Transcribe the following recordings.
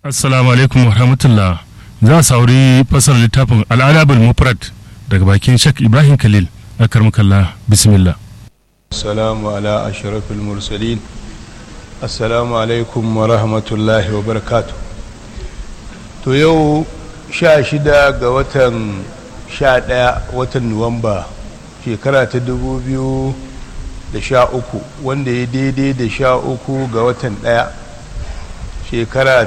Assalamu alaikum wa rahmatullah. Za a sauri fasar littafin al'adabul mufrad daga bakin Sheikh Ibrahim Khalil a karmakalla bismillah. Assalamu ala ashrafil mursalin. Assalamu alaikum wa rahmatullahi wa barakatu. To yau sha shida ga watan sha ɗaya watan Nuwamba shekara ta dubu biyu da sha uku wanda ya daidai da sha uku ga watan ɗaya shekara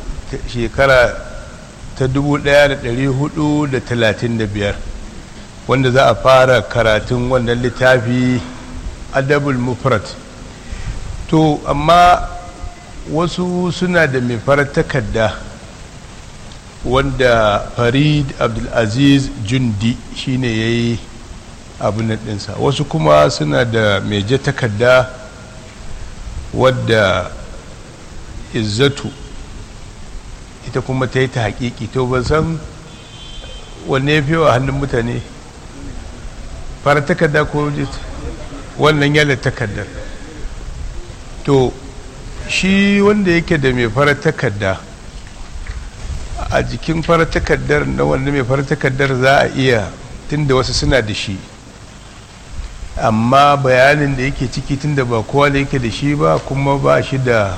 ta dubu ɗaya da ɗari hudu da talatin da biyar wanda za a fara karatun wannan littafi adabul mufrat to amma wasu suna da mai farar takarda wanda farid abdulaziz jundi shine ya yi abin ɗinsa wasu kuma suna da mai je takarda wadda izzatu ita kuma ta yi ta haƙiƙi to ban san wanne ya fi wa hannun mutane fara takarda ko wannan yana takardar to shi wanda yake da mai fara takarda a jikin fara takardar na wanda mai fara takardar za a iya tunda wasu suna da shi amma bayanin da yake ciki tunda ba kowa da yake da shi ba kuma ba shi da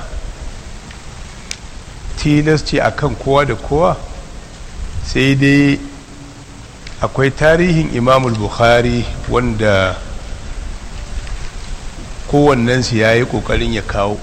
tilasci a kan kowa da kowa sai dai akwai tarihin imamul bukhari wanda kowannensu ya yi ƙoƙarin ya kawo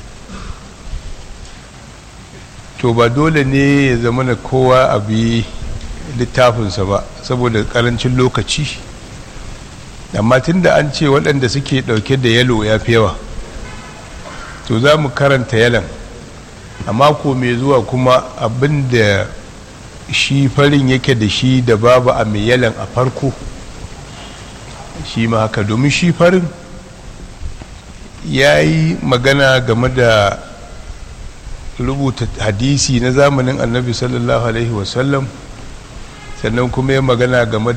to ba dole ne ya zama na kowa a bi littafinsa ba saboda ƙarancin lokaci amma tun da an ce waɗanda suke ɗauke da yalo ya fi yawa to za mu karanta yalan a mako mai zuwa kuma abin da shi farin yake da shi da babu a mai yalan a farko shi ma haka domin shi farin ya yi magana game da rubuta hadisi na zamanin annabi sallallahu alaihi wasallam sannan kuma ya magana game